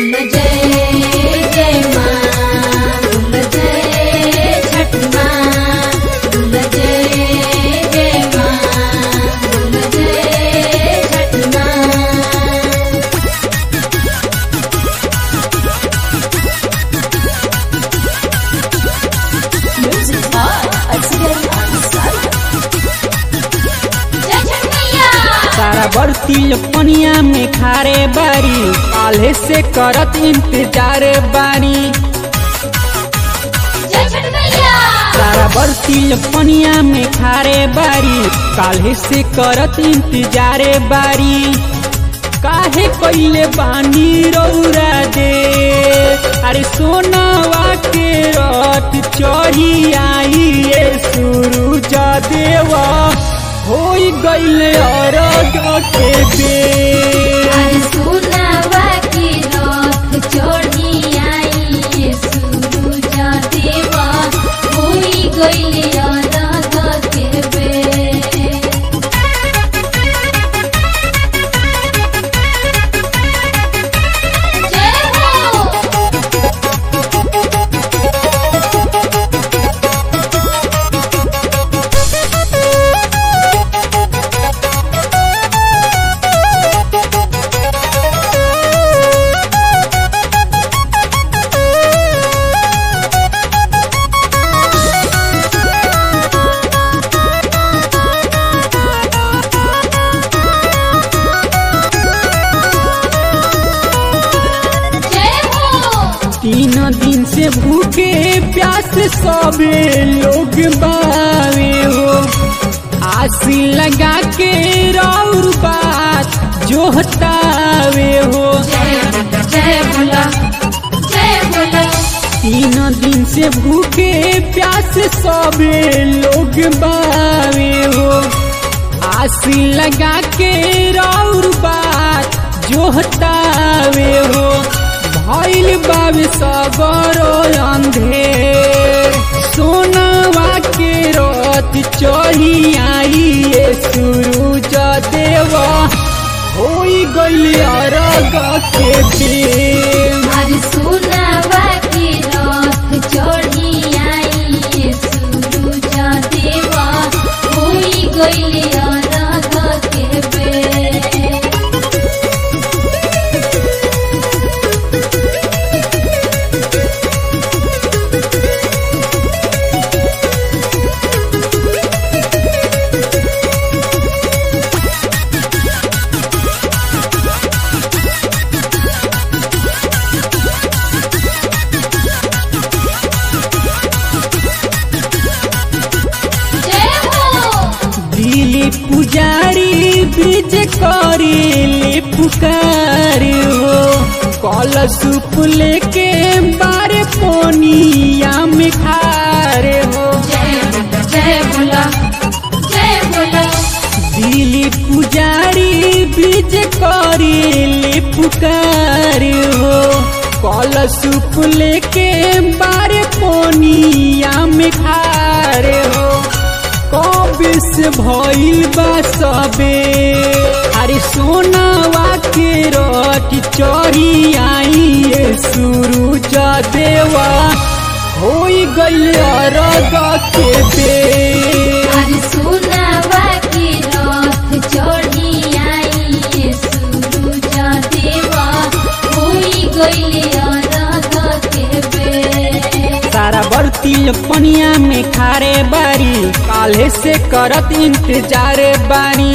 बोल जय जय माँ बोल जय छठ माँ बोल जय जय माँ बोल जय छठ माँ Music by Accident Ansari. जय छठ मैया सारा बर्ती पनिया में खारे बारी काले से करत इंतजार बारी जय छठ मैया सारा बर्ती पनिया में खारे बारी काले से करत इंतजार बारी काहे कइले बानी रौरा दे अरे सोनावा के रथ चढ़ी आई ये सूरज देवा होई गइले अरग के बेर अरे सोनावा की रथ चढ़ी आई ये सूरज देवा होई गइले अरग के बेर जय हो जय हो तीन दिन से भूखे प्यास सबे लोग बावे हो आसी लगा के रौर बात जो हतावे हो जय जय बोला जय बोला तीन दिन से भूखे प्यास सबे लोग बावे हो आसी लगा के रौर बात जो हतावे हो भइल बाबे सगरो अंधेर सोनावा के रथ चढ़ी आई ये सूरज देवा होई गइल अरग के बेर अरे सोनावा की रथ चढ़ी आई ये सूरज देवा होई गइले अरग के बेर जय हो दिली पुजारी ब्रिज करेले पुकार हो कल सूप लेके बारे पोनिया में खार हो जय जय बोला जय बोला दिली पुजारी ब्रिज करेले पुकार हो कल सूप लेके बारे पोनिया में खार हो कबिस भइल बा सबे अरे सोनावा के रथ चढ़ी आई ये सूरज देवा होई गइल अरग के बेर अरे सोनावा की रथ चढ़ी आई ये सूरज देवा होई गइले अरग के बेर सारा बर्ती पनिया में खारे बारी काले से करत इंतजार बारी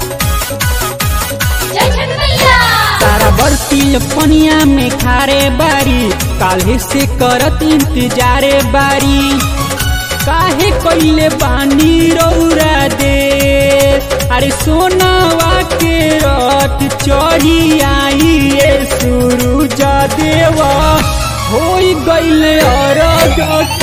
जय छठ मैया सारा बर्ती पनिया में खारे बारी काले से करत इंतजार बारी काहे कइले बानी रौरा दे अरे सोनावा के रथ चढ़ी आई ये सूरज देवा होई गइले अरग